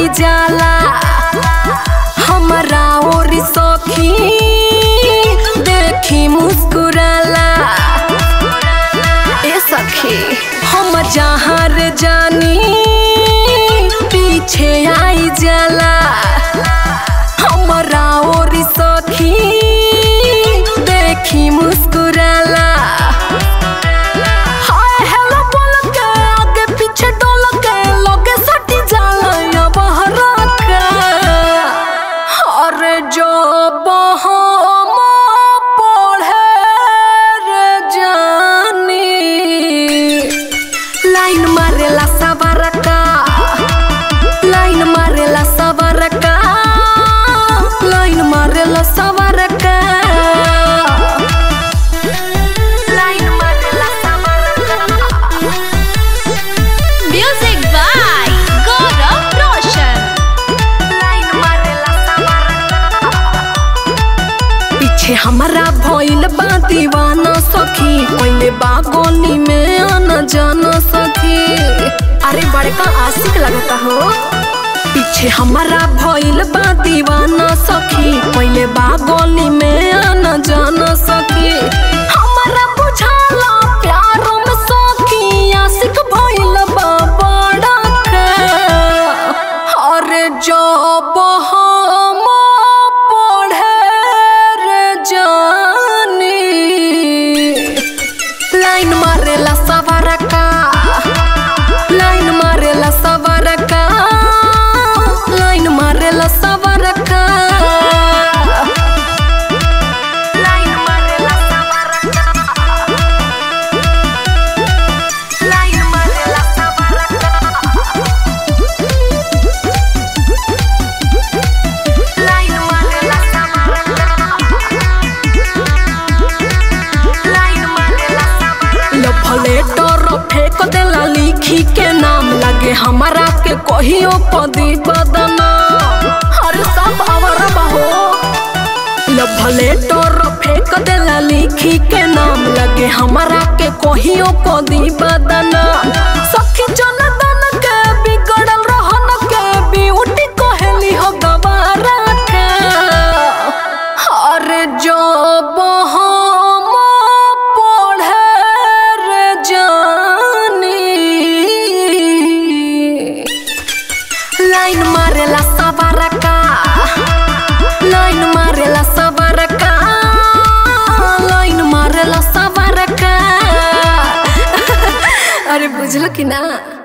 आई जाला हमारा और सखी देखी मुस्कुराला ए सखी हम जहाँ रे जानी पीछे आई जाला हमारा और सखी देखी मुस्कुराला हाय हेलो बोल के आगे पीछे डोल के लोगे सटी जाला या बहरा के अरे जो हम पढ़े रे जानी लाइन मारेला सवारका लाइन मारेला सवारका लाइन मारेला सवारका लाइन मारेला सवारका Music by Gaurav Roshan. Line मारेला सवारका पीछे हमारा भइल बा दीवाना सखी पहले बागोनी में आना जाना सखी अरे बड़का आशिक लगता हो पीछे हमारा भइल बा दीवाना सखी पहले बागोनी में आना जाना सखी हमारा बुझाला प्यार में सखी आशिक भइल बा बड़ा के अरे जब हम पढ़े रे जानी लाइन मारेला सवारका लाइन मारेला सवारका लाइन मारेला सवारका लाइन मारेला सवारका लाइन मारेला सवारका लाइन मारेला सवारका लाइन मारेला सवारका लफले डर फेंक देला लिखी के नाम लगे हमारा के कहियो पदी बदना हर सब अवर बहो लफले डर फेंक देला लिखी के नाम लगे हमारा के कहियो पदी बदना सखी जनदन के बिगड़ल रहन के ब्यूटी कहली हो गवारा के अरे जब हम पढ़े रे जानी लाइन मारेला सवारका लाइन मारेला सवारका लाइन मारेला सवारका अरे बुझलो कि ना